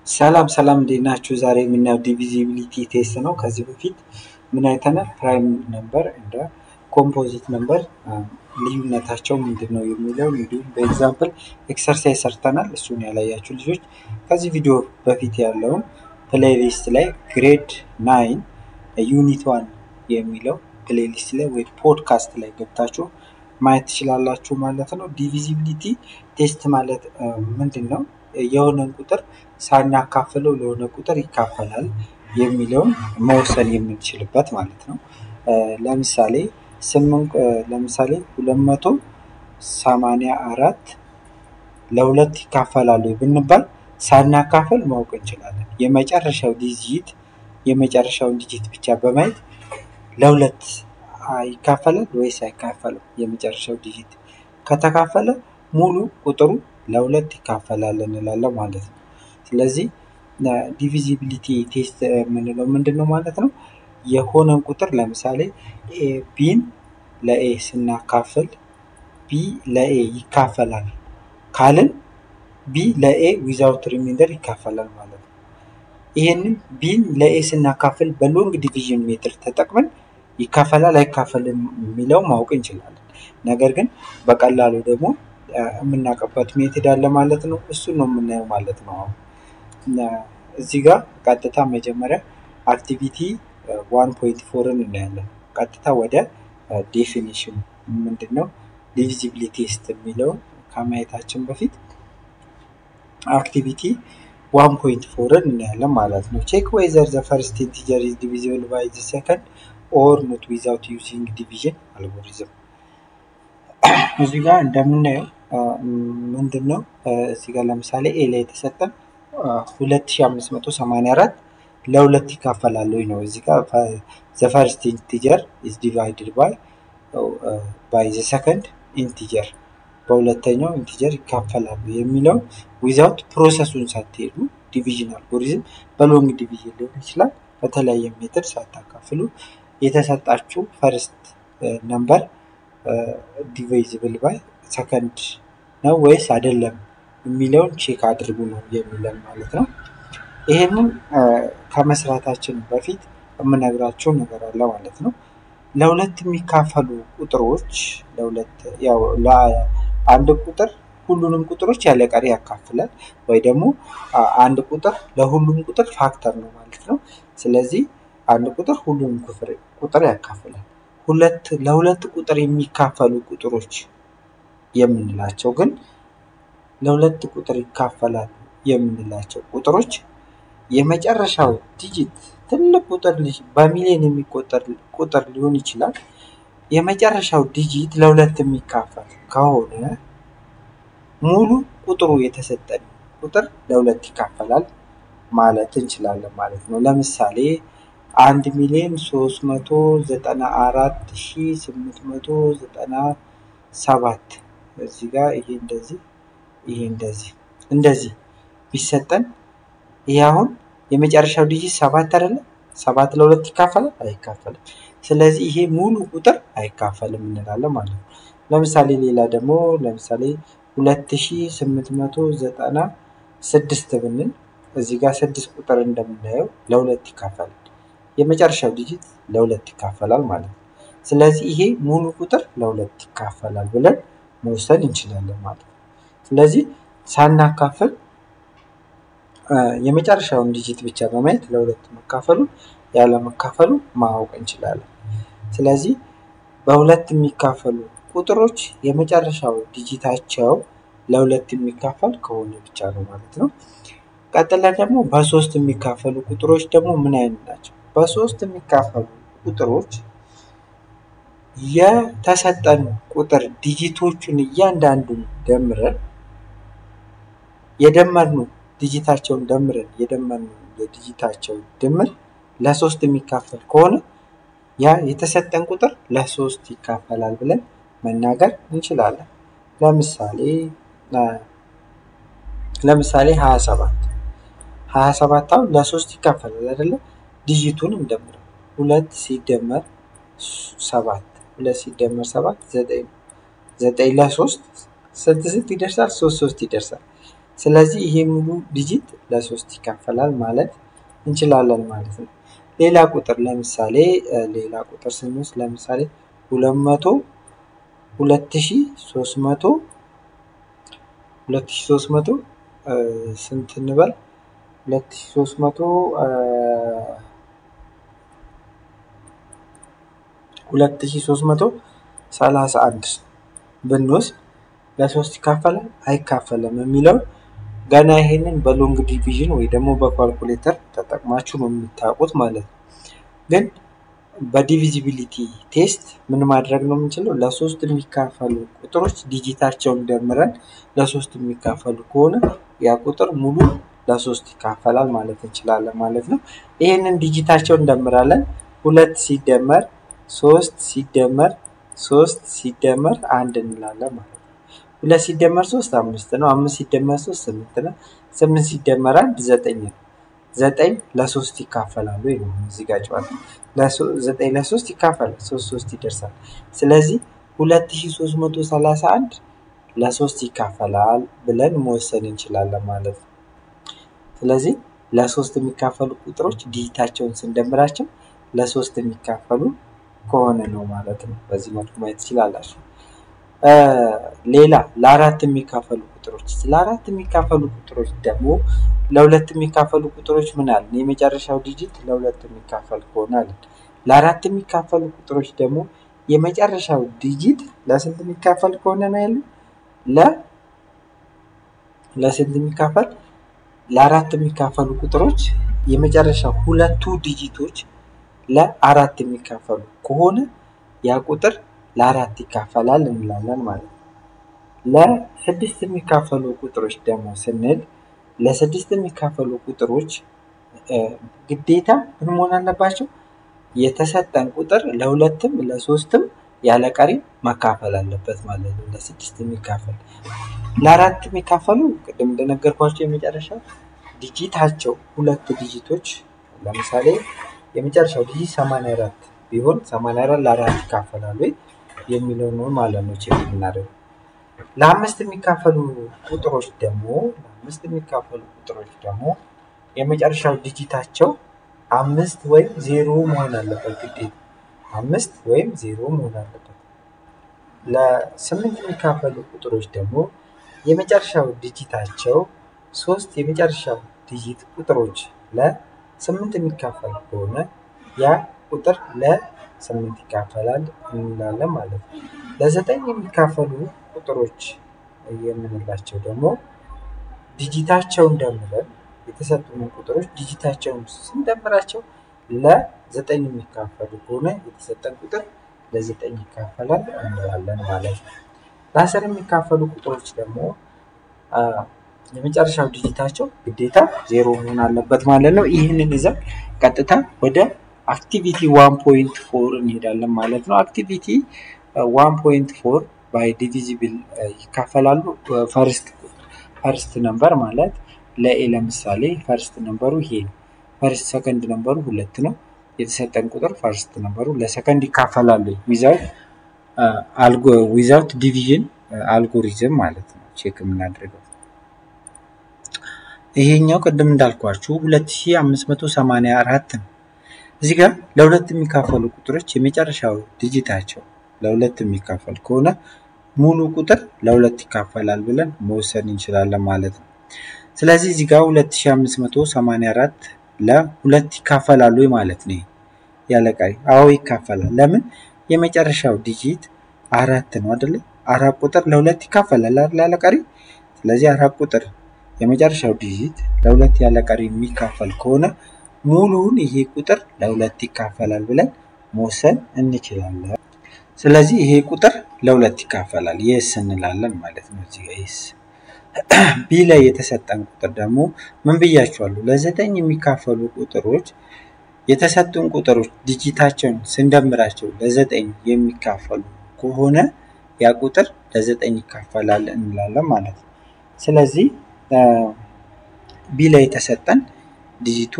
ሰላም ሰላም እንዴት ናችሁ? ዛሬ የምናየው ዲቪዚቢሊቲ ቴስት ነው። ከዚህ በፊት ምን አይተናል? ፕራይም ነምበር እንደ ኮምፖዚት ነምበር ልዩነታቸው ምንድን ነው የሚለውን እንዲሁም በኤግዛምፕል ኤክሰርሳይዝ ሰርተናል። እሱን ያላያችሁ ልጆች ከዚህ ቪዲዮ በፊት ያለውን ፕሌሊስት ላይ ግሬድ ናይን ዩኒት ዋን የሚለው ፕሌሊስት ላይ ወይ ፖድካስት ላይ ገብታችሁ ማየት ትችላላችሁ ማለት ነው። ዲቪዚቢሊቲ ቴስት ማለት ምንድን ነው? የሆነን ቁጥር ሳናካፍለው ለሆነ ቁጥር ይካፈላል የሚለውን መወሰን የምንችልበት ማለት ነው። ለምሳሌ ስምንት ለምሳሌ ሁለት መቶ ሰማንያ አራት ለሁለት ይካፈላሉ ብንባል ሳናካፈል ማወቅ እንችላለን። የመጨረሻው ዲጂት የመጨረሻውን ዲጂት ብቻ በማየት ለሁለት ይካፈላል ወይስ አይካፈልም? የመጨረሻው ዲጂት ከተካፈለ ሙሉ ቁጥሩ ለሁለት ይካፈላል እንላለን ማለት ነው። ስለዚህ ዲቪዚቢሊቲ ቴስት የምንለው ምንድን ነው ማለት ነው? የሆነን ቁጥር ለምሳሌ ቢን ለኤ ስናካፍል ቢ ለኤ ይካፈላል ካልን ቢ ለኤ ዊዛውት ሪሚንደር ይካፈላል ማለት ነው። ይህንን ቢን ለኤ ስናካፍል በሎንግ ዲቪዥን ሜትር ተጠቅመን ይካፈላል አይካፈልም የሚለው ማወቅ እንችላለን። ነገር ግን በቀላሉ ደግሞ የምናውቅበት ሜትድ አለ ማለት ነው። እሱን ነው የምናየው ማለት ነው። አሁን እዚህ ጋር ቀጥታ መጀመሪያ አክቲቪቲ ዋን ፖይንት ፎርን እናያለን። ቀጥታ ወደ ዴፊኒሽን ምንድን ነው ዲቪዚቢሊቲ ቴስት የሚለውን ከማየታችን በፊት አክቲቪቲ ዋን ፖይንት ፎርን እናያለን ማለት ነው። ቼክ ዌዘር ዘ ፈርስት ኢንቲጀር ኢዝ ዲቪዚብል ባይ ዘ ሰከንድ ኦር ኖት ዊዛውት ዩዚንግ ዲቪዥን አልጎሪዝም። እዚህ ጋር እንደምናየው ምንድን ነው እዚህ ጋር ለምሳሌ ኤ ላይ የተሰጠን 2584 ለሁለት ይካፈላል ወይ ነው። እዚህ ጋር ዘ ፈርስት ኢንቲጀር ኢዝ ዲቫይድድ ባይ ባይ ዘ ሰከንድ ኢንቲጀር በሁለተኛው ኢንቲጀር ይካፈላሉ የሚለው ዊዛውት ፕሮሰሱን ሳትሄዱ ዲቪዥን አልጎሪዝም በሎንግ ዲቪዥን ሊሆን ይችላል። በተለያየ ሜትድ ሳታካፍሉ የተሰጣችሁ ፈርስት ነምበር ዲቫይዝብል ባይ ሰከንድ ነው ወይስ አይደለም የሚለውን ቼክ አድርጉ ነው የሚለን ማለት ነው። ይህንን ከመስራታችን በፊት የምነግራቸው ነገር አለ ማለት ነው። ለሁለት የሚካፈሉ ቁጥሮች ለሁለት ያው ለአንድ ቁጥር ሁሉንም ቁጥሮች ያለ ቀሪ ያካፍላል ወይ ደግሞ አንድ ቁጥር ለሁሉም ቁጥር ፋክተር ነው ማለት ነው። ስለዚህ አንድ ቁጥር ሁሉንም ቁጥር ያካፍላል። ሁለት ለሁለት ቁጥር የሚካፈሉ ቁጥሮች የምንላቸው ግን ለሁለት ቁጥር ይካፈላሉ የምንላቸው ቁጥሮች የመጨረሻው ዲጂት ትልቅ ቁጥር በሚሊዮን የሚቆጠር ቁጥር ሊሆን ይችላል። የመጨረሻው ዲጂት ለሁለት የሚካፈል ከሆነ ሙሉ ቁጥሩ የተሰጠን ቁጥር ለሁለት ይካፈላል ማለት እንችላለን ማለት ነው። ለምሳሌ አንድ ሚሊዮን ሶስት መቶ ዘጠና አራት ሺ ስምንት መቶ ዘጠና ሰባት እዚህ ጋር ይሄ እንደዚህ ይሄ እንደዚህ እንደዚህ ቢሰጠን ይሄ አሁን የመጨረሻው ዲጂት ሰባት አይደለም? ሰባት ለሁለት ይካፈላል አይካፈልም። ስለዚህ ይሄ ሙሉ ቁጥር አይካፈልም እንላለን ማለት ነው። ለምሳሌ ሌላ ደግሞ ለምሳሌ ሁለት ሺ ስምንት መቶ ዘጠና ስድስት ብንል እዚህ ጋር ስድስት ቁጥር እንደምናየው ለሁለት ይካፈላል። የመጨረሻው ዲጂት ለሁለት ይካፈላል ማለት ነው። ስለዚህ ይሄ ሙሉ ቁጥር ለሁለት ይካፈላል ብለን መውሰድ እንችላለን ማለት ነው። ስለዚህ ሳናካፍል የመጨረሻውን ዲጂት ብቻ በማየት ለሁለት መካፈሉ ያለ መካፈሉ ማወቅ እንችላለን። ስለዚህ በሁለት የሚካፈሉ ቁጥሮች የመጨረሻው ዲጂታቸው ለሁለት የሚካፈል ከሆነ ብቻ ነው ማለት ነው። ቀጥለን ደግሞ በሶስት የሚካፈሉ ቁጥሮች ደግሞ ምን አይነት ናቸው? በሶስት የሚካፈሉ ቁጥሮች የተሰጠን ቁጥር ዲጂቶቹን እያንዳንዱን ደምረን የደመርነው ዲጂታቸውን ደምረን የደመርነው የዲጂታቸው ድምር ለሶስት የሚካፈል ከሆነ ያ የተሰጠን ቁጥር ለሶስት ይካፈላል ብለን መናገር እንችላለን። ለምሳሌ ለምሳሌ ሀያ ሰባት ሀያ ሰባት አሁን ለሶስት ይካፈላል አይደለም? ዲጂቱን እንደምረው ሁለት ሲደመር ሰባት ሁለት ሲደመር ሰባት ዘጠኝ ነው። ዘጠኝ ለሶስት ስንት ስንት ይደርሳል? ሶስት ሶስት ይደርሳል። ስለዚህ ይሄ ሙሉ ዲጂት ለሶስት ይካፈላል ማለት እንችላለን ማለት ነው። ሌላ ቁጥር ለምሳሌ ሌላ ቁጥር ስንወስድ ለምሳሌ ሁለት መቶ ሁለት ሺ ሶስት መቶ ሁለት ሺ ሶስት መቶ ስንት እንበል ሁለት ሺ ሶስት መቶ ሁለት ሺ ሶስት መቶ ሰላሳ አንድ ብንወስድ ለሶስት ይካፈላል አይካፈልም የሚለው ገና ይሄንን በሎንግ ዲቪዥን ወይ ደግሞ በኳልኩሌተር ተጠቅማችሁ ነው የምታውቁት ማለት ነው። ግን በዲቪዚቢሊቲ ቴስት ምን ማድረግ ነው የምንችለው? ለሶስት የሚካፈሉ ቁጥሮች ዲጂታቸውን ደምረን ለሶስት የሚካፈሉ ከሆነ ያ ቁጥር ሙሉ ለሶስት ይካፈላል ማለት እንችላለን ማለት ነው። ይህንን ዲጂታቸውን እንደምራለን። ሁለት ሲደመር ሶስት ሲደመር ሶስት ሲደመር አንድ እንላለን ማለት ነው። ሁለት ሲደመር ሶስት አምስት ነው። አምስት ሲደመር ሶስት ስምንት ነው። ስምንት ሲደመር አንድ ዘጠኝ ነው። ዘጠኝ ለሶስት ይካፈላሉ ወይ ነው እዚህ ጋር ጨዋታ ዘጠኝ ለሶስት ይካፈላል። ሶስት ሶስት ይደርሳል። ስለዚህ ሁለት ሺ ሶስት መቶ ሰላሳ አንድ ለሶስት ይካፈላል ብለን መወሰን እንችላለን ማለት ነው። ስለዚህ ለሶስት የሚካፈሉ ቁጥሮች ዲጂታቸውን ስንደምራቸው ለሶስት የሚካፈሉ ከሆነ ነው ማለት ነው። በዚህ መልኩ ማየት ትችላላችሁ። ሌላ ለአራት የሚካፈሉ ቁጥሮች ለአራት የሚካፈሉ ቁጥሮች ደግሞ ለሁለት የሚካፈሉ ቁጥሮች ምን አለን? የመጨረሻው ዲጂት ለሁለት የሚካፈል ከሆነ አለን። ለአራት የሚካፈሉ ቁጥሮች ደግሞ የመጨረሻው ዲጂት ለስንት የሚካፈል ከሆነ ነው ያለን? ለ ለስንት የሚካፈል ለአራት የሚካፈሉ ቁጥሮች የመጨረሻው ሁለቱ ዲጂቶች ለአራት የሚካፈሉ ከሆነ ያ ቁጥር ለአራት ይካፈላል እንላለን ማለት ነው። ለስድስት የሚካፈሉ ቁጥሮች ደግሞ ስንል ለስድስት የሚካፈሉ ቁጥሮች ግዴታ ምን መሆን አለባቸው? የተሰጠን ቁጥር ለሁለትም ለሶስትም ያለ ቀሪ መካፈል አለበት ማለት ነው። ለስድስት የሚካፈል ለአራት የሚካፈሉ ቅድም እንደነገርኳቸው የመጨረሻው ዲጂታቸው ሁለት ዲጂቶች ለምሳሌ የመጨረሻው ዲጂት ሰማንያ አራት ቢሆን ሰማንያ አራት ለአራት ይካፈላል ወይ የሚለው ነው ማለት ነው ቼክ የምናደርገው። ለአምስት የሚካፈሉ ቁጥሮች ደግሞ ለአምስት የሚካፈሉ ቁጥሮች ደግሞ የመጨረሻው ዲጂታቸው አምስት ወይም ዜሮ መሆን አለበት ግዴታ አምስት ወይም ዜሮ መሆን አለበት። ለስምንት የሚካፈሉ ቁጥሮች ደግሞ የመጨረሻው ዲጂታቸው ሶስት የመጨረሻው ዲጂት ቁጥሮች ለስምንት የሚካፈል ከሆነ ያ ቁጥር ለስምንት ይካፈላል እንላለን ማለት ነው። ለዘጠኝ የሚካፈሉ ቁጥሮች የምንላቸው ደግሞ ዲጂታቸውን ደምረን የተሰጡንን ቁጥሮች ዲጂታቸውን ስንደምራቸው ለዘጠኝ የሚካፈሉ ከሆነ የተሰጠን ቁጥር ለዘጠኝ ይካፈላል እንላለን ማለት ነው። ለአስር የሚካፈሉ ቁጥሮች ደግሞ የመጨረሻው ዲጂታቸው ግዴታ ዜሮ መሆን አለበት ማለት ነው። ይህንን ይዘን ቀጥታ ወደ አክቲቪቲ ዋን ፖይንት ፎር እንሄዳለን ማለት ነው። አክቲቪቲ ዋን ፖይንት ፎር ባይ ዲቪዚብል ይካፈላሉ። ፈርስት ፈርስት ነምበር ማለት ለኤ ለምሳሌ ፈርስት ነምበሩ ይሄ ነው። ፈርስት ሰከንድ ነምበሩ ሁለት ነው። የተሰጠን ቁጥር ፈርስት ነምበሩ ለሰከንድ ይካፈላሉ ዊዛውት ዊዛውት ዲቪዥን አልጎሪዝም ማለት ነው ቼክ የምናደርገው ይሄኛው ቅድም እንዳልኳችሁ 2584 ነው። እዚህ ጋር ለሁለት የሚካፈሉ ቁጥሮች የመጨረሻው ዲጂታቸው ለሁለት የሚካፈል ከሆነ ሙሉ ቁጥር ለሁለት ይካፈላል ብለን መወሰን እንችላለን ማለት ነው። ስለዚህ እዚህ ጋር 2584 ለሁለት ይካፈላሉ ማለት ነው። ያለ ቀሪ አዎ ይካፈላል። ለምን የመጨረሻው ዲጂት አራት ነው አይደለ? አራት ቁጥር ለሁለት ይካፈላል አይደል? ያለ ቀሪ ስለዚህ አራት ቁጥር የመጨረሻው ዲጂት ለሁለት ያለ ቀሪ የሚካፈል ከሆነ ሙሉውን ይሄ ቁጥር ለሁለት ይካፈላል ብለን መወሰን እንችላለን። ስለዚህ ይሄ ቁጥር ለሁለት ይካፈላል የስ እንላለን ማለት ነው። እዚህ ጋር የስ ቢ ላይ የተሰጠን ቁጥር ደግሞ ምን ብያችኋለሁ? ለዘጠኝ የሚካፈሉ ቁጥሮች የተሰጡን ቁጥሮች ዲጂታቸውን ስንደምራቸው ለዘጠኝ የሚካፈሉ ከሆነ ያ ቁጥር ለዘጠኝ ይካፈላል እንላለን ማለት ነው። ስለዚህ ቢ ላይ የተሰጠን ዲጂቱ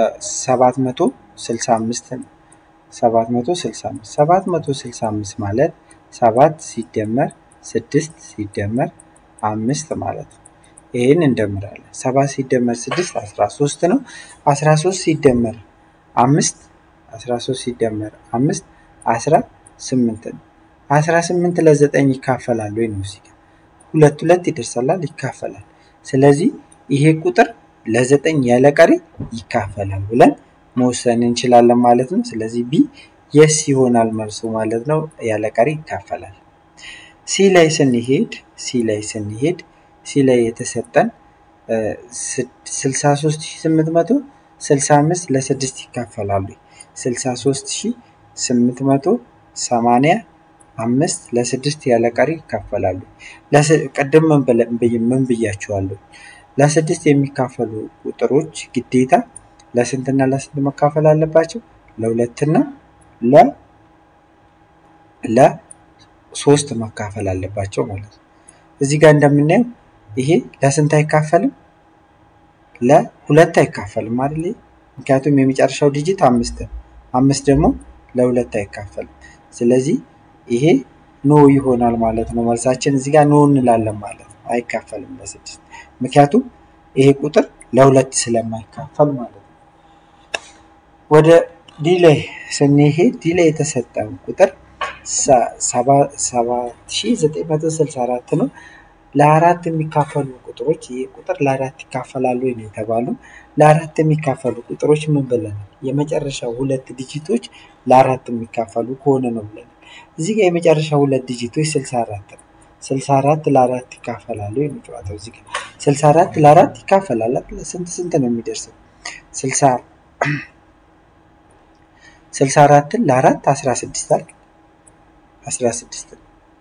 765 ነው። 765 765 ማለት ሰባት ሲደመር ስድስት ሲደመር አምስት ማለት ነው። ይህን እንደምራለን። ሰባት ሲደመር ስድስት አስራ ሶስት ነው። አስራ ሶስት ሲደመር አምስት አስራ ሶስት ሲደመር አምስት አስራ ስምንት ነው። አስራ ስምንት ለዘጠኝ ይካፈላል ወይ ነው እዚህ ጋር ሁለት ሁለት ይደርሳላል ይካፈላል። ስለዚህ ይሄ ቁጥር ለዘጠኝ ያለ ቀሪ ይካፈላል ብለን መወሰን እንችላለን ማለት ነው። ስለዚህ ቢ የስ ይሆናል መልሱ ማለት ነው። ያለ ቀሪ ይካፈላል። ሲ ላይ ስንሄድ ሲ ላይ ስንሄድ ሲ ላይ የተሰጠን 63865 ለስድስት ይካፈላሉ። 63885 ለስድስት ያለ ቀሪ ይካፈላሉ። ቅድም ምን ብያቸዋለሁ? ለስድስት የሚካፈሉ ቁጥሮች ግዴታ ለስንትና ለስንት መካፈል አለባቸው? ለሁለትና ለ ለሶስት መካፈል አለባቸው ማለት ነው። እዚህ ጋር እንደምናየው ይሄ ለስንት አይካፈልም? ለሁለት አይካፈልም አይደል? ምክንያቱም የመጨረሻው ዲጂት አምስት ነው። አምስት ደግሞ ለሁለት አይካፈልም። ስለዚህ ይሄ ኖ ይሆናል ማለት ነው። መልሳችን እዚህ ጋር ኖ እንላለን ማለት ነው። አይካፈልም ለስድስት ምክንያቱም ይሄ ቁጥር ለሁለት ስለማይካፈል ማለት ነው። ወደ ዲ ላይ ስንሄድ ዲ ላይ የተሰጠን ቁጥር 7964 ነው። ለአራት የሚካፈሉ ቁጥሮች ይህ ቁጥር ለአራት ይካፈላሉ ነው የተባሉ። ለአራት የሚካፈሉ ቁጥሮች ምን ብለናል? የመጨረሻው ሁለት ዲጂቶች ለአራት የሚካፈሉ ከሆነ ነው ብለናል። እዚህ ጋር የመጨረሻ ሁለት ዲጂቶች 64 ነው። 64 ለአራት ይካፈላሉ የሚጫወተው እዚህ ጋር 64 ለአራት ይካፈላል። ስንት ስንት ነው የሚደርሰው? 64ን ለአራት 16 አይደል? 16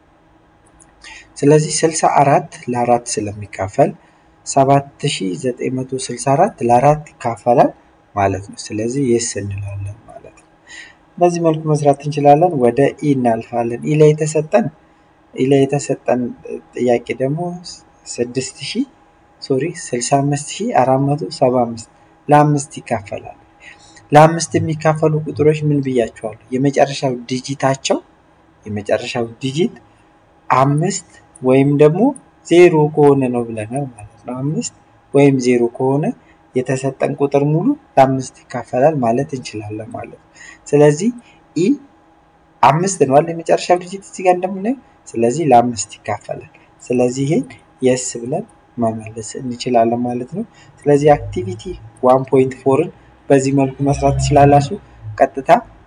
ስለዚህ 64 ለአራት ስለሚካፈል 7964 ለአራት ይካፈላል ማለት ነው። ስለዚህ የስ እንላለን ማለት ነው። በዚህ መልኩ መስራት እንችላለን። ወደ ኢ እናልፋለን። ኢ ላይ የተሰጠን ኢ ላይ የተሰጠን ጥያቄ ደግሞ 6000 ሶሪ 65475 ለአምስት ይካፈላል። ለአምስት የሚካፈሉ ቁጥሮች ምን ብያቸዋለሁ? የመጨረሻው ዲጂታቸው የመጨረሻው ዲጂት አምስት ወይም ደግሞ ዜሮ ከሆነ ነው ብለናል ማለት ነው። አምስት ወይም ዜሮ ከሆነ የተሰጠን ቁጥር ሙሉ ለአምስት ይካፈላል ማለት እንችላለን ማለት ነው። ስለዚህ ኢ አምስት ነው አይደል? የመጨረሻው ዲጂት እዚህ ጋር እንደምናየው። ስለዚህ ለአምስት ይካፈላል። ስለዚህ ይሄን የስ ብለን መመለስ እንችላለን ማለት ነው። ስለዚህ አክቲቪቲ ዋን ፖይንት ፎርን በዚህ መልኩ መስራት ትችላላችሁ። ቀጥታ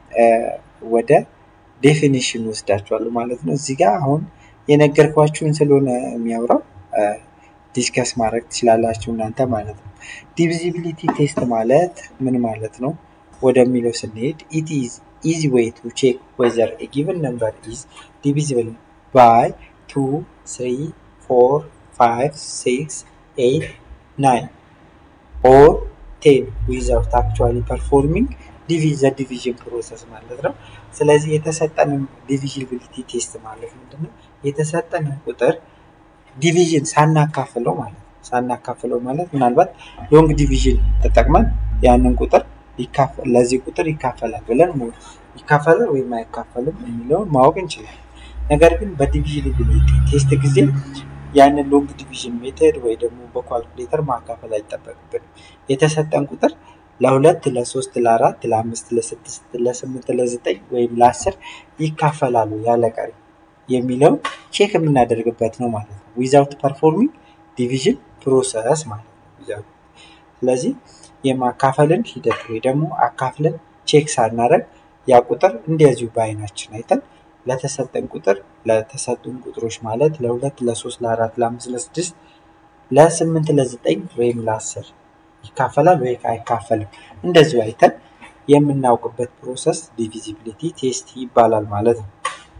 ወደ ዴፊኒሽን ወስዳችኋለሁ ማለት ነው። እዚህ ጋር አሁን የነገርኳችሁን ስለሆነ የሚያወራው ዲስከስ ማድረግ ትችላላችሁ እናንተ ማለት ነው። ዲቪዚቢሊቲ ቴስት ማለት ምን ማለት ነው ወደሚለው ስንሄድ ኢት ኢዝ ኢዚ ዌይ ቱ ቼክ ዌዘር ኤ ጊቨን ነምበር ኢዝ ዲቪዚብል ባይ ቱ ስሪ ፎር ፋይቭ ሲክስ ኤይት ናይን ኦር ቴን ዊዛውት አክቹዋሊ ፐርፎርሚንግ ዲቪዘ ዲቪዥን ፕሮሰስ ማለት ነው። ስለዚህ የተሰጠንን ዲቪዚቢሊቲ ቴስት ማለት ምንድን ነው? የተሰጠንን ቁጥር ዲቪዥን ሳናካፍለው ማለት ነው። ሳናካፍለው ማለት ምናልባት ሎንግ ዲቪዥን ተጠቅመን ያንን ቁጥር ለዚህ ቁጥር ይካፈላል ብለን ይካፈላል ወይም አይካፈልም የሚለውን ማወቅ እንችላለን። ነገር ግን በዲቪዚቢሊቲ ቴስት ጊዜ ያንን ሎንግ ዲቪዥን ሜተድ ወይ ደግሞ በኳልኩሌተር ማካፈል አይጠበቅብንም። የተሰጠን ቁጥር ለሁለት፣ ለሶስት፣ ለአራት፣ ለአምስት፣ ለስድስት፣ ለስምንት፣ ለዘጠኝ ወይም ለአስር ይካፈላሉ ያለ ቀሪ የሚለውን ቼክ የምናደርግበት ነው ማለት ነው። ዊዛውት ፐርፎርሚንግ ዲቪዥን ፕሮሰስ ማለት ነው። ስለዚህ የማካፈልን ሂደት ወይ ደግሞ አካፍለን ቼክ ሳናደርግ ያ ቁጥር እንደዚሁ በአይናችን አይተን ለተሰጠን ቁጥር ለተሰጡን ቁጥሮች ማለት ለሁለት፣ ለሶስት፣ ለአራት፣ ለአምስት፣ ለስድስት፣ ለስምንት፣ ለዘጠኝ ወይም ለአስር ይካፈላል ወይ አይካፈልም እንደዚሁ አይተን የምናውቅበት ፕሮሰስ ዲቪዚቢሊቲ ቴስት ይባላል ማለት ነው።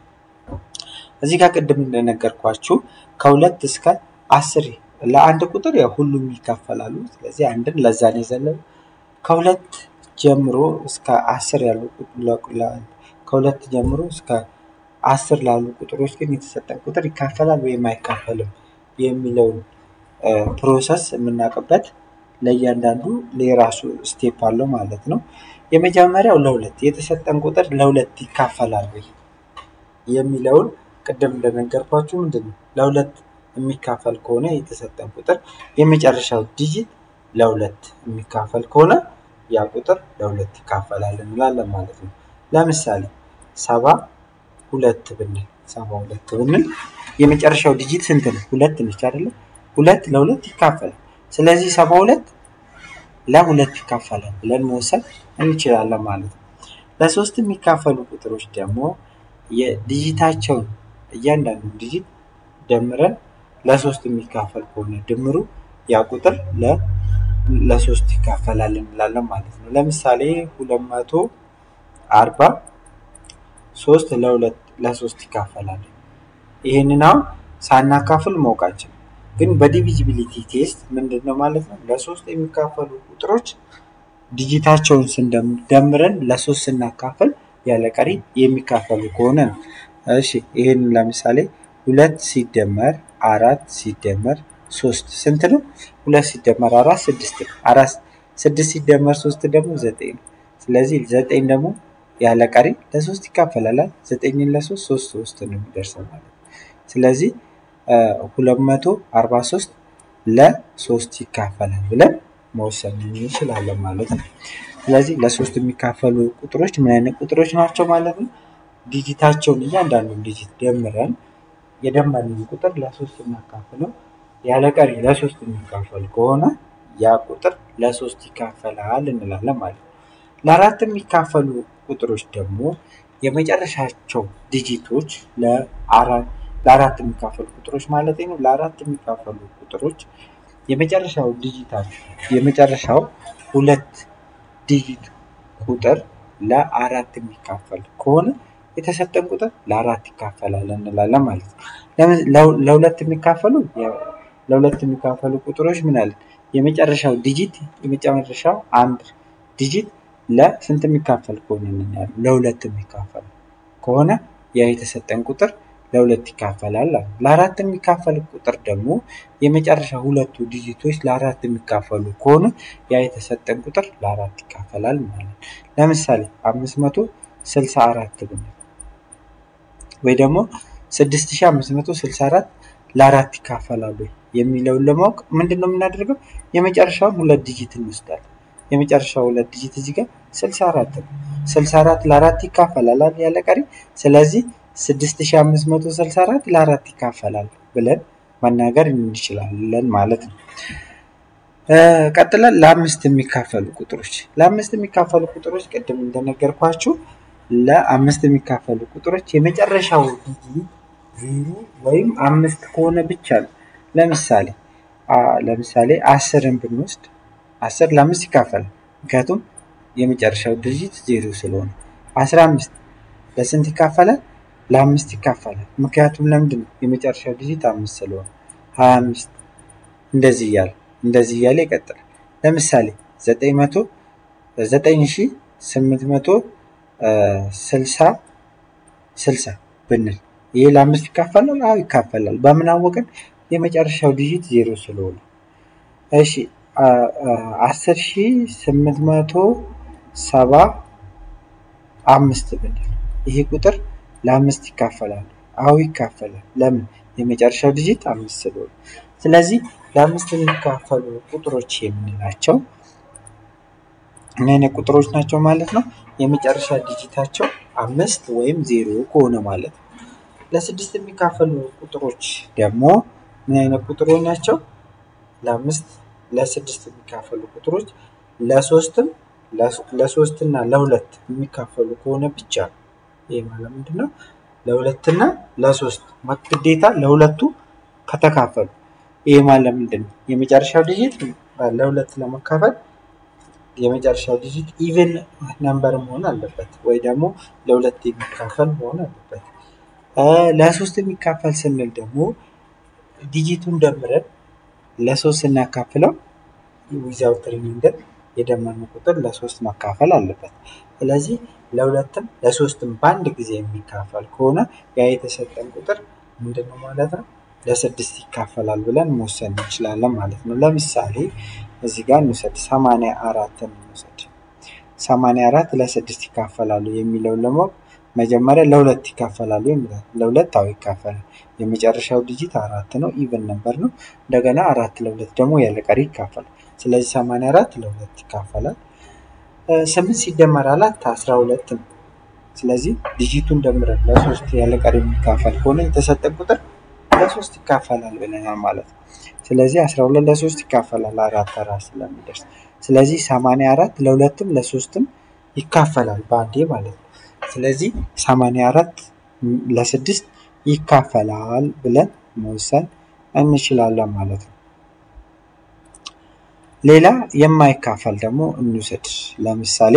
እዚህ ጋር ቅድም እንደነገርኳችሁ ከሁለት እስከ አስር ለአንድ ቁጥር ያው ሁሉም ይካፈላሉ። ስለዚህ አንድን ለዛን የዘለሉ ከሁለት ጀምሮ እስከ አስር ያሉ ከሁለት ጀምሮ እስከ አስር ላሉ ቁጥሮች ግን የተሰጠን ቁጥር ይካፈላል ወይም አይካፈልም የሚለውን ፕሮሰስ የምናውቅበት ለእያንዳንዱ የራሱ ስቴፕ አለው ማለት ነው። የመጀመሪያው ለሁለት የተሰጠን ቁጥር ለሁለት ይካፈላል ወይ የሚለውን ቅድም እንደነገርኳችሁ ምንድን ነው ለሁለት የሚካፈል ከሆነ የተሰጠን ቁጥር የመጨረሻው ዲጂት ለሁለት የሚካፈል ከሆነ ያ ቁጥር ለሁለት ይካፈላል እንላለን ማለት ነው። ለምሳሌ ሰባ ሁለት ብንል ሰባ ሁለት ብንል የመጨረሻው ዲጂት ስንት ነው? ሁለት ነች አይደለ? ሁለት ለሁለት ይካፈላል። ስለዚህ ሰባ ሁለት ለሁለት ይካፈላል ብለን መወሰን እንችላለን ማለት ነው። ለሶስት የሚካፈሉ ቁጥሮች ደግሞ የዲጂታቸውን እያንዳንዱ ዲጂት ደምረን ለሶስት የሚካፈል ከሆነ ድምሩ ያ ቁጥር ለሶስት ይካፈላል እንላለን ማለት ነው። ለምሳሌ ሁለት መቶ አርባ ሶስት ለሁለት ለሶስት ይካፈላል። ይህንን አሁን ሳናካፍል ማወቃችን ግን በዲቪዚቢሊቲ ቴስት ምንድን ነው ማለት ነው? ለሶስት የሚካፈሉ ቁጥሮች ዲጂታቸውን ስንደምረን ለሶስት ስናካፍል ያለ ቀሪ የሚካፈሉ ከሆነ ነው። እሺ ይህን ለምሳሌ ሁለት ሲደመር አራት ሲደመር ሶስት ስንት ነው? ሁለት ሲደመር አራት ስድስት ነው። አራት ስድስት ሲደመር ሶስት ደግሞ ዘጠኝ ነው። ስለዚህ ዘጠኝ ደግሞ ያለ ቀሪ ለሶስት ይካፈላል። ዘጠኝን ለሶስት ሶስት ሶስት ነው የሚደርሰው ማለት ነው። ስለዚህ ሁለት መቶ አርባ ሶስት ለሶስት ይካፈላል ብለን መወሰን እንችላለን ማለት ነው። ስለዚህ ለሶስት የሚካፈሉ ቁጥሮች ምን አይነት ቁጥሮች ናቸው ማለት ነው? ዲጂታቸውን እያንዳንዱን ዲጂት ደምረን የደመርነውን ቁጥር ለሶስት እናካፍለው ያለ ቀሪ ለሶስት የሚካፈል ከሆነ ያ ቁጥር ለሶስት ይካፈላል እንላለን ማለት ነው። ለአራት የሚካፈሉ ቁጥሮች ደግሞ የመጨረሻቸው ዲጂቶች ለአራት የሚካፈሉ ቁጥሮች ማለት ነው። ለአራት የሚካፈሉ ቁጥሮች የመጨረሻው ዲጂታቸው የመጨረሻው ሁለት ዲጂት ቁጥር ለአራት የሚካፈል ከሆነ የተሰጠን ቁጥር ለአራት ይካፈላል እንላለን ማለት ነው። ለሁለት የሚካፈሉ ለሁለት የሚካፈሉ ቁጥሮች ምን አለ? የመጨረሻው ዲጂት የመጨረሻው አንድ ዲጂት ለስንት የሚካፈል ከሆነ እንኛለን ለሁለት የሚካፈል ከሆነ ያ የተሰጠን ቁጥር ለሁለት ይካፈላል። ለአራት የሚካፈል ቁጥር ደግሞ የመጨረሻ ሁለቱ ዲጂቶች ለአራት የሚካፈሉ ከሆነ ያ የተሰጠን ቁጥር ለአራት ይካፈላል ማለት ነው። ለምሳሌ አምስት መቶ ስልሳ አራት ብንል ወይ ደግሞ ስድስት ሺህ አምስት መቶ ስልሳ አራት ለአራት ይካፈላሉ የሚለውን ለማወቅ ምንድን ነው የምናደርገው? የመጨረሻውን ሁለት ዲጂት እንወስዳለን። የመጨረሻው ሁለት ዲጂት እዚህ ጋር ስልሳ አራት ነው። ስልሳ አራት ለአራት ይካፈላል ያለ ቀሪ። ስለዚህ ስድስት ሺህ አምስት መቶ ስልሳ አራት ለአራት ይካፈላል ብለን መናገር እንችላለን ማለት ነው። ቀጥለን ለአምስት የሚካፈሉ ቁጥሮች ለአምስት የሚካፈሉ ቁጥሮች ቅድም እንደነገርኳችሁ ለአምስት የሚካፈሉ ቁጥሮች የመጨረሻው ዲጂት ዜሮ ወይም አምስት ከሆነ ብቻ ነው። ለምሳሌ ለምሳሌ አስርን ብንወስድ አስር ለአምስት ይካፈላል። ምክንያቱም የመጨረሻው ዲጂት ዜሮ ስለሆነ። አስራ አምስት ለስንት ይካፈላል? ለአምስት ይካፈላል። ምክንያቱም ለምንድን ነው? የመጨረሻው ዲጂት አምስት ስለሆነ። ሀያ አምስት እንደዚህ እያለ እንደዚህ እያለ ይቀጥላል። ለምሳሌ ዘጠኝ መቶ ዘጠኝ ሺ ስምንት መቶ ስልሳ ስልሳ ብንል ይህ ለአምስት ይካፈላል? አዎ ይካፈላል። በምን አወቅን? የመጨረሻው ዲጂት ዜሮ ስለሆነ። እሺ አስር ሺ ስምንት መቶ ሰባ አምስት ብንል ይሄ ቁጥር ለአምስት ይካፈላል? አዎ ይካፈላል። ለምን? የመጨረሻው ዲጂት አምስት ስለሆነ። ስለዚህ ለአምስት የሚካፈሉ ቁጥሮች የምንላቸው ምን አይነት ቁጥሮች ናቸው ማለት ነው? የመጨረሻ ዲጂታቸው አምስት ወይም ዜሮ ከሆነ ማለት ነው። ለስድስት የሚካፈሉ ቁጥሮች ደግሞ ምን አይነት ቁጥሮች ናቸው? ለአምስት ለስድስት የሚካፈሉ ቁጥሮች ለሶስትም ለሶስት እና ለሁለት የሚካፈሉ ከሆነ ብቻ ነው። ይህ ማለት ምንድን ነው? ለሁለትና ለሶስት ግዴታ ለሁለቱ ከተካፈሉ ይህ ማለት ምንድን ነው? የመጨረሻው ዲጂት ለሁለት ለመካፈል የመጨረሻው ዲጂት ኢቨን ነምበር መሆን አለበት ወይ ደግሞ ለሁለት የሚካፈል መሆን አለበት። ለሶስት የሚካፈል ስንል ደግሞ ዲጂቱን ደምረን ለሶስት ስናካፍለው ዊዛውት ሪማይንደር የደመርነው ቁጥር ለሶስት መካፈል አለበት። ስለዚህ ለሁለትም ለሶስትም በአንድ ጊዜ የሚካፈል ከሆነ ያ የተሰጠን ቁጥር ምንድን ነው ማለት ነው? ለስድስት ይካፈላል ብለን መወሰን እንችላለን ማለት ነው። ለምሳሌ እዚህ ጋር እንውሰድ፣ ሰማንያ አራትን እንውሰድ። ሰማንያ አራት ለስድስት ይካፈላሉ የሚለውን ለማወቅ መጀመሪያ ለሁለት ይካፈላሉ የሚላል ለሁለት አዎ ይካፈላል። የመጨረሻው ዲጂት አራት ነው፣ ኢቨን ነበር ነው። እንደገና አራት ለሁለት ደግሞ ያለ ቀሪ ይካፈላል። ስለዚህ ሰማንያ አራት ለሁለት ይካፈላል። ስምንት ሲደመር አራት አስራ ሁለት ነው። ስለዚህ ዲጂቱን ደምረን ለሶስት ያለ ቀሪ የሚካፈል ከሆነ የተሰጠን ቁጥር ለሶስት ይካፈላል ብለናል ማለት ነው። ስለዚህ አስራ ሁለት ለሶስት ይካፈላል አራት አራት ስለሚደርስ ስለዚህ ሰማንያ አራት ለሁለትም ለሶስትም ይካፈላል በአንዴ ማለት ነው። ስለዚህ ሰማንያ አራት ለስድስት ይካፈላል ብለን መወሰን እንችላለን ማለት ነው። ሌላ የማይካፈል ደግሞ እንውሰድ። ለምሳሌ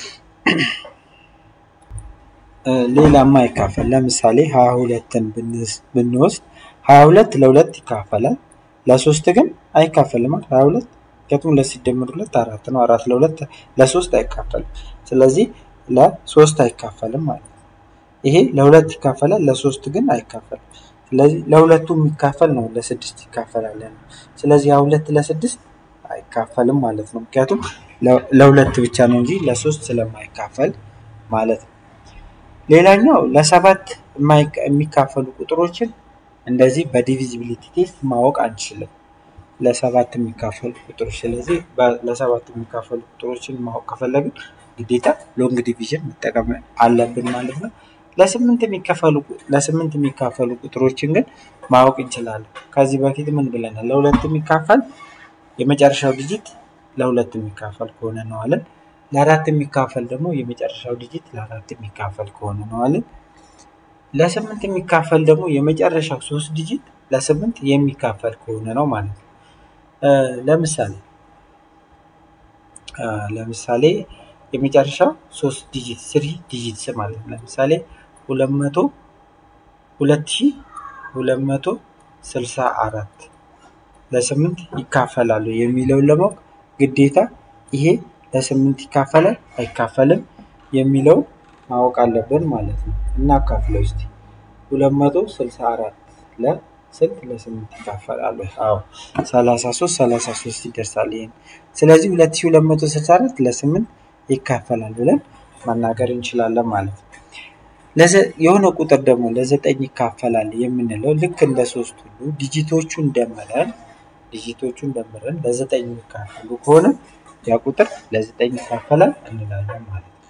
ሌላ የማይካፈል ለምሳሌ ሀያ ሁለትን ብንወስድ ሀያ ሁለት ለሁለት ይካፈላል፣ ለሶስት ግን አይካፈልም። ሀያ ሁለት ምክንያቱም ሁለት ሲደመር ሁለት አራት ነው። አራት ለሁለት ለሶስት አይካፈልም። ስለዚህ ለሶስት አይካፈልም ማለት ነው። ይሄ ለሁለት ይካፈላል፣ ለሶስት ግን አይካፈልም። ስለዚህ ለሁለቱ የሚካፈል ነው ለስድስት ይካፈላል። ስለዚህ ሀያ ሁለት ለስድስት አይካፈልም ማለት ነው። ምክንያቱም ለሁለት ብቻ ነው እንጂ ለሶስት ስለማይካፈል ማለት ነው። ሌላኛው ለሰባት የሚካፈሉ ቁጥሮችን እንደዚህ በዲቪዚቢሊቲ ቴስት ማወቅ አንችልም። ለሰባት የሚካፈሉ ቁጥሮች ስለዚህ ለሰባት የሚካፈሉ ቁጥሮችን ማወቅ ከፈለግን ግዴታ ሎንግ ዲቪዥን መጠቀም አለብን ማለት ነው። ለስምንት የሚከፈሉ ለስምንት የሚካፈሉ ቁጥሮችን ግን ማወቅ እንችላለን። ከዚህ በፊት ምን ብለናል? ለሁለት የሚካፈል የመጨረሻው ዲጂት ለሁለት የሚካፈል ከሆነ ነው አለን። ለአራት የሚካፈል ደግሞ የመጨረሻው ዲጂት ለአራት የሚካፈል ከሆነ ነው አለን። ለስምንት የሚካፈል ደግሞ የመጨረሻው ሶስት ዲጂት ለስምንት የሚካፈል ከሆነ ነው ማለት ነው። ለምሳሌ ለምሳሌ የመጨረሻው ሶስት ዲጂት ስሪ ዲጂትስ ማለት ነው። ለምሳሌ ሁለት መቶ ሁለት ሺህ ሁለት መቶ ስልሳ አራት ለስምንት ይካፈላሉ የሚለውን ለማወቅ ግዴታ ይሄ ለስምንት ይካፈላል አይካፈልም የሚለው ማወቅ አለብን ማለት ነው። እናካፍለው እስቲ ሁለት መቶ ስልሳ አራት ለስንት ለስምንት ይካፈላሉ? አዎ ሰላሳ ሶስት ሰላሳ ሶስት ይደርሳል። ይሄን ስለዚህ ሁለት ሺህ ሁለት መቶ ስልሳ አራት ለስምንት ይካፈላል ብለን መናገር እንችላለን ማለት ነው። የሆነ ቁጥር ደግሞ ለዘጠኝ ይካፈላል የምንለው ልክ እንደ ሶስት ሁሉ ዲጂቶቹን ደምረን ዲጂቶቹን ደምረን ለዘጠኝ የሚካፈሉ ከሆነ ያ ቁጥር ለዘጠኝ ይካፈላል እንላለን ማለት ነው።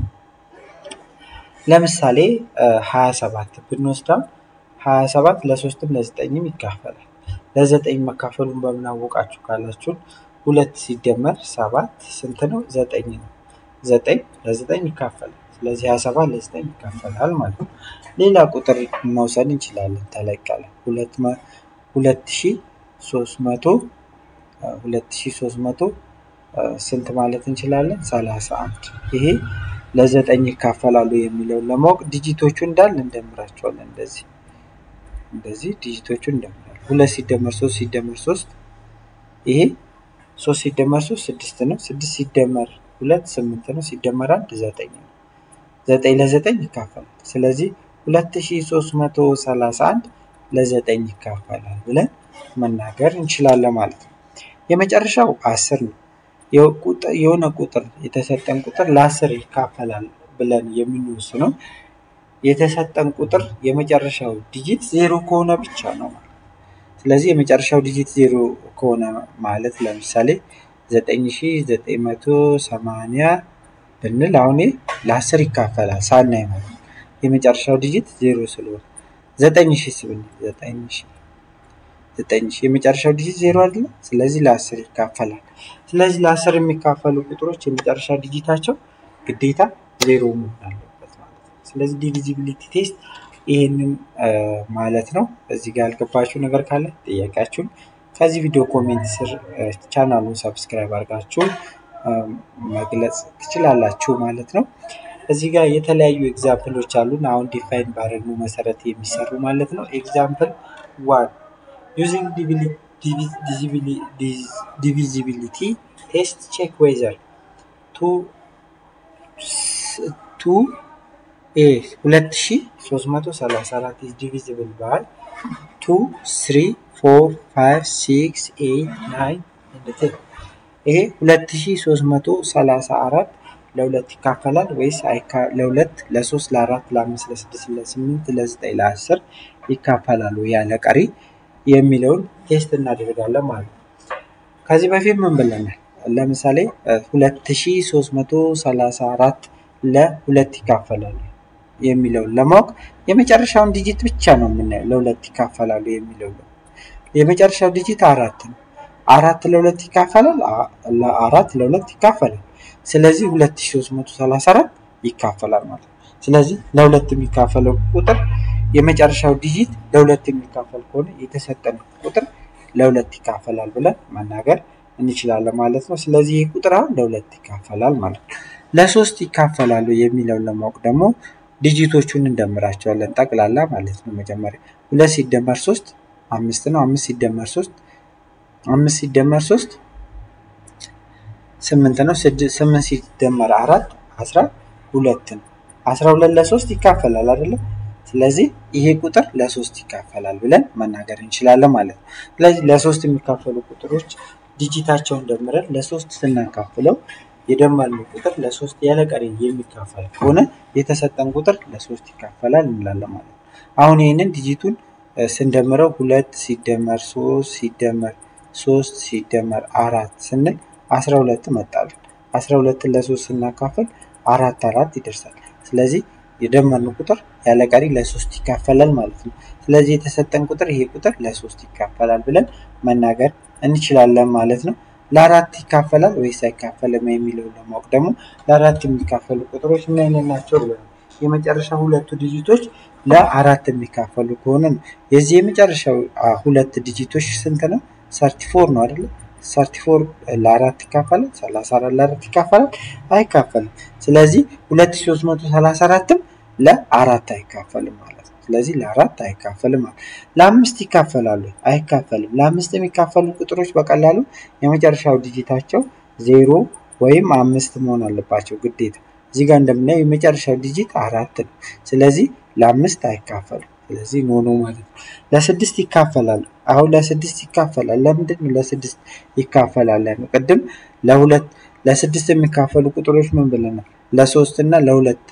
ለምሳሌ ሀያ ሰባት ብንወስደው ሀያ ሰባት ለሶስትም ለዘጠኝም ይካፈላል። ለዘጠኝ መካፈሉን በምን አወቃችሁ ካላችሁን ሁለት ሲደመር ሰባት ስንት ነው? ዘጠኝ ነው። ዘጠኝ ለዘጠኝ ይካፈላል። ስለዚህ ሀያ ሰባት ለዘጠኝ ይካፈላል ማለት ነው። ሌላ ቁጥር መውሰድ እንችላለን። ተለቅ ያለ ሁለት ሺ ሶስት መቶ ሁለት ሺ ሶስት መቶ ስንት ማለት እንችላለን? ሰላሳ አንድ ይሄ ለዘጠኝ ይካፈላሉ የሚለውን ለማወቅ ዲጂቶቹ እንዳለ እንደምራቸዋለን። እንደዚህ እንደዚህ ዲጂቶቹ እንደምራለን። ሁለት ሲደመር ሶስት ሲደመር ሶስት ይሄ ሶስት ሲደመር ሶስት ስድስት ነው። ስድስት ሲደመር ሁለት ስምንት ነው። ሲደመር አንድ ዘጠኝ ነው። ዘጠኝ ለዘጠኝ ይካፈላል። ስለዚህ ሁለት ሺ ሶስት መቶ ሰላሳ አንድ ለዘጠኝ ይካፈላል ብለን መናገር እንችላለን ማለት ነው። የመጨረሻው አስር ነው። የሆነ ቁጥር የተሰጠን ቁጥር ለአስር ይካፈላል ብለን የምንወስነው የተሰጠን ቁጥር የመጨረሻው ዲጂት ዜሮ ከሆነ ብቻ ነው ማለት ስለዚህ የመጨረሻው ዲጂት ዜሮ ከሆነ ማለት ለምሳሌ ዘጠኝ ሺ ዘጠኝ መቶ ሰማንያ ብንል አሁን ለአስር ይካፈላል ሳናይ ማለት ነው። የመጨረሻው ዲጂት ዜሮ ስለሆነ ዘጠኝ ሺ ስብል ዘጠኝ ሺ ዘጠኝ ሺ የመጨረሻው ዲጂት ዜሮ አይደለ? ስለዚህ ለአስር ይካፈላል። ስለዚህ ለአስር የሚካፈሉ ቁጥሮች የመጨረሻ ዲጂታቸው ግዴታ ዜሮ መሆን አለበት ማለት ነው። ስለዚህ ዲቪዚቢሊቲ ቴስት ይህንን ማለት ነው። እዚህ ጋር ያልገባችሁ ነገር ካለ ጥያቄያችሁን ከዚህ ቪዲዮ ኮሜንት ስር ቻናሉን ሰብስክራይብ አድርጋችሁ መግለጽ ትችላላችሁ ማለት ነው። እዚህ ጋር የተለያዩ ኤግዛምፕሎች አሉን። አሁን ዲፋይን ባደረግነው መሰረት የሚሰሩ ማለት ነው። ኤግዛምፕል ዋን ዩዚንግ ዲቪዚቢሊቲ ቴስት ቼክ ዌዘር ቱ ቱ ኤ ሁለት ሺ ሶስት መቶ ሰላሳ አራት ኢዝ ዲቪዚብል ባይ ቱ ስሪ ፎር ፋይቭ ሲክስ ኤይት ናይን ኤንድ ቴን ይሄ ሁለት ሺ ሶስት መቶ ሰላሳ አራት ለሁለት ይካፈላል ወይስ ለሁለት፣ ለሶስት፣ ለአራት፣ ለአምስት፣ ለስድስት፣ ለስምንት፣ ለዘጠኝ፣ ለአስር ይካፈላሉ ያለ ቀሪ የሚለውን ቴስት እናደርጋለን ማለት ነው። ከዚህ በፊት ምን ብለናል? ለምሳሌ 2334 ለሁለት ይካፈላሉ የሚለውን ለማወቅ የመጨረሻውን ዲጂት ብቻ ነው የምናየው። ለሁለት ይካፈላሉ የሚለው የመጨረሻው ዲጂት አራት ነው። አራት ለሁለት ይካፈላል። አራት ለሁለት ይካፈላል። ስለዚህ 2334 ይካፈላል ማለት ነው። ስለዚህ ለሁለት የሚካፈለው ቁጥር የመጨረሻው ዲጂት ለሁለት የሚካፈል ከሆነ የተሰጠን ቁጥር ለሁለት ይካፈላል ብለን መናገር እንችላለን ማለት ነው። ስለዚህ ይህ ቁጥር አሁን ለሁለት ይካፈላል ማለት ነው። ለሶስት ይካፈላሉ የሚለውን ለማወቅ ደግሞ ዲጂቶቹን እንደምራቸዋለን ጠቅላላ ማለት ነው። መጀመሪያ ሁለት ሲደመር ሶስት አምስት ነው። አምስት ሲደመር ሶስት አምስት ሲደመር ሶስት ስምንት ነው። ስምንት ሲደመር አራት አስራ ሁለት ነው። አስራ ሁለት ለሶስት ይካፈላል አይደለም? ስለዚህ ይሄ ቁጥር ለሶስት ይካፈላል ብለን መናገር እንችላለን ማለት ነው። ስለዚህ ለሶስት የሚካፈሉ ቁጥሮች ዲጂታቸውን ደምረን ለሶስት ስናካፍለው የደመርነው ቁጥር ለሶስት ያለ ቀሪ የሚካፈል ከሆነ የተሰጠን ቁጥር ለሶስት ይካፈላል እንላለን ማለት ነው። አሁን ይህንን ዲጂቱን ስንደምረው ሁለት ሲደመር ሶስት ሲደመር ሶስት ሲደመር አራት ስንል አስራ ሁለት መጣልን። አስራ ሁለትን ለሶስት ስናካፍል አራት አራት ይደርሳል። ስለዚህ የደመርነው ቁጥር ያለ ቀሪ ለሶስት ይካፈላል ማለት ነው። ስለዚህ የተሰጠን ቁጥር ይሄ ቁጥር ለሶስት ይካፈላል ብለን መናገር እንችላለን ማለት ነው። ለአራት ይካፈላል ወይስ አይካፈልም የሚለውን ለማወቅ ደግሞ ለአራት የሚካፈሉ ቁጥሮች ምን አይነት ናቸው ብለናል። የመጨረሻ ሁለቱ ዲጂቶች ለአራት የሚካፈሉ ከሆነ ነው። የዚህ የመጨረሻው ሁለት ዲጂቶች ስንት ነው? ሰርቲ ፎር ነው አይደለ? ሰርቲ ፎር ለአራት ይካፈላል። ሰላሳ አራት ለአራት ይካፈላል? አይካፈልም። ስለዚህ ሁለት ሺህ ሦስት መቶ ሰላሳ አራትም ለአራት አይካፈልም ማለት ነው። ስለዚህ ለአራት አይካፈልም ማለት ለአምስት ይካፈላሉ? አይካፈልም። ለአምስት የሚካፈሉ ቁጥሮች በቀላሉ የመጨረሻው ዲጂታቸው ዜሮ ወይም አምስት መሆን አለባቸው ግዴታ። እዚህ ጋር እንደምናየው የመጨረሻው ዲጂት አራት ነው። ስለዚህ ለአምስት አይካፈልም። ስለዚህ ኖ ነው ማለት ነው። ለስድስት ይካፈላሉ። አሁን ለስድስት ይካፈላል። ለምንድን ነው ለስድስት ይካፈላል? ቅድም ለሁለት ለስድስት የሚካፈሉ ቁጥሮች ምን ብለናል? ለሶስት እና ለሁለት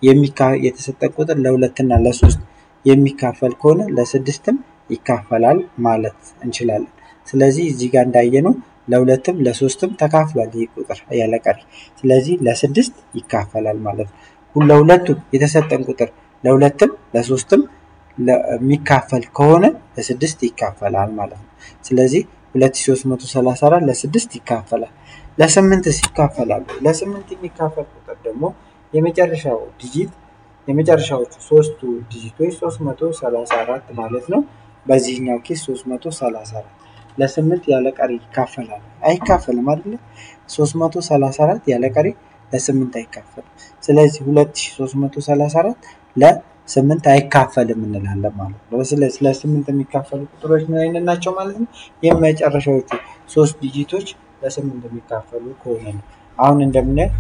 የተሰጠን ቁጥር ለሁለት እና ለሶስት የሚካፈል ከሆነ ለስድስትም ይካፈላል ማለት እንችላለን። ስለዚህ እዚህ ጋር እንዳየነው ለሁለትም ለሶስትም ተካፍሏል ይህ ቁጥር ያለ ቀሪ። ስለዚህ ለስድስት ይካፈላል ማለት ነው። ለሁለቱም የተሰጠን ቁጥር ለሁለትም ለሶስትም የሚካፈል ከሆነ ለስድስት ይካፈላል ማለት ነው። ስለዚህ 2334 ለስድስት ይካፈላል። ለስምንትስ ይካፈላሉ? ለስምንት የሚካፈል ቁጥር ደግሞ የመጨረሻው ዲጂት የመጨረሻዎቹ ሶስቱ ዲጂቶች 334 ማለት ነው። በዚህኛው ኬስ 334 ለስምንት ያለ ቀሪ ይካፈላል? አይካፈልም አይደለ? 334 ያለ ቀሪ ለስምንት አይካፈልም። ስለዚህ 2334 ለስምንት አይካፈልም እንላለን ማለት ነው። ስለዚህ ለስምንት የሚካፈሉ ቁጥሮች ምን አይነት ናቸው ማለት ነው? የመጨረሻዎቹ ሶስት ዲጂቶች ለስምንት የሚካፈሉ ከሆነ ነው። አሁን እንደምናየው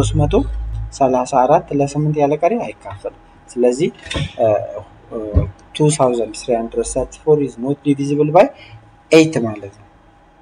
334 ለስምንት ያለ ቀሪ አይካፈልም። ስለዚህ 2334 is not divisible by 8 ማለት ነው።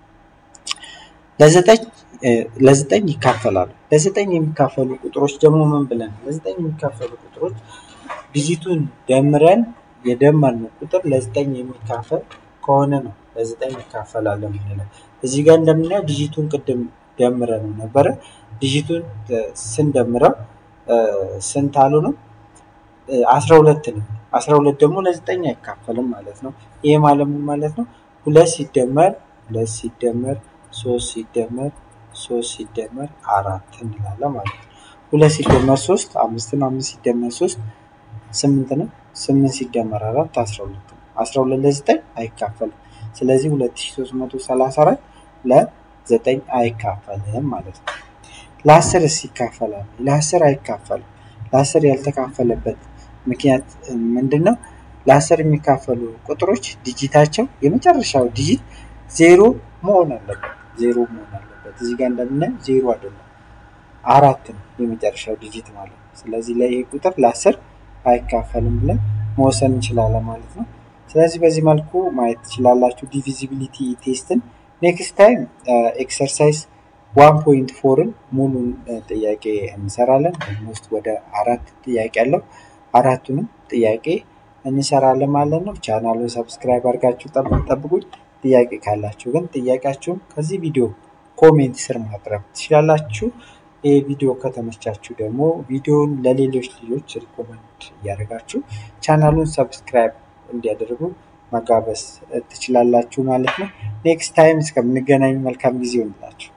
ለዘጠኝ ለዘጠኝ ይካፈላሉ። ለዘጠኝ የሚካፈሉ ቁጥሮች ደግሞ ምን ብለን ለዘጠኝ የሚካፈሉ ቁጥሮች ዲጂቱን ደምረን የደመርነው ቁጥር ለዘጠኝ የሚካፈል ከሆነ ነው ለዘጠኝ ይካፈላል የምንለው። እዚህ ጋር እንደምናየው ዲጂቱን ቅድም ደምረን ነበረ። ዲጂቱን ስንደምረው ስንት አሉ ነው? አስራ ሁለት ነው። አስራ ሁለት ደግሞ ለዘጠኝ አይካፈልም ማለት ነው። ይሄ ማለት ምን ማለት ነው? ሁለት ሲደመር ሁለት ሲደመር ሶስት ሲደመር ሶስት ሲደመር አራት እንላለን ማለት ነው። ሁለት ሲደመር ሶስት አምስት ነው። አምስት ሲደመር ሶስት ስምንት ነው። ስምንት ሲደመር አራት አስራ ሁለት ነው። አስራ ሁለት ለዘጠኝ አይካፈልም። ስለዚህ ሁለት ሺህ ሦስት መቶ ሰላሳ አራት ለዘጠኝ አይካፈልም ማለት ነው። ለአስርስ ይካፈላል? ለአስር አይካፈልም። ለአስር ያልተካፈለበት ምክንያት ምንድን ነው? ለአስር የሚካፈሉ ቁጥሮች ዲጂታቸው የመጨረሻው ዲጂት ዜሮ መሆን አለበት። ዜሮ መሆን አለበት። እዚህ ጋር እንደምናየው ዜሮ አይደለም አራት ነው የመጨረሻው ዲጂት ማለት ነው። ስለዚህ ላይ ይህ ቁጥር ለአስር አይካፈልም ብለን መወሰን እንችላለን ማለት ነው። ስለዚህ በዚህ መልኩ ማየት ትችላላችሁ ዲቪዚቢሊቲ ቴስትን። ኔክስት ታይም ኤክሰርሳይዝ ዋን ፖይንት ፎርን ሙሉን ጥያቄ እንሰራለን። ኦልሞስት ወደ አራት ጥያቄ አለው። አራቱንም ጥያቄ እንሰራለን ማለት ነው። ቻናሉን ሰብስክራይብ አድርጋችሁ ጠብቁኝ። ጥያቄ ካላችሁ ግን ጥያቄያችሁን ከዚህ ቪዲዮ ኮሜንት ስር ማቅረብ ትችላላችሁ። ይህ ቪዲዮ ከተመቻችሁ ደግሞ ቪዲዮውን ለሌሎች ልጆች ሪኮመንድ እያደረጋችሁ ቻናሉን ሰብስክራይብ እንዲያደርጉ መጋበዝ ትችላላችሁ ማለት ነው። ኔክስት ታይም እስከምንገናኝ መልካም ጊዜ ይሆንላችሁ።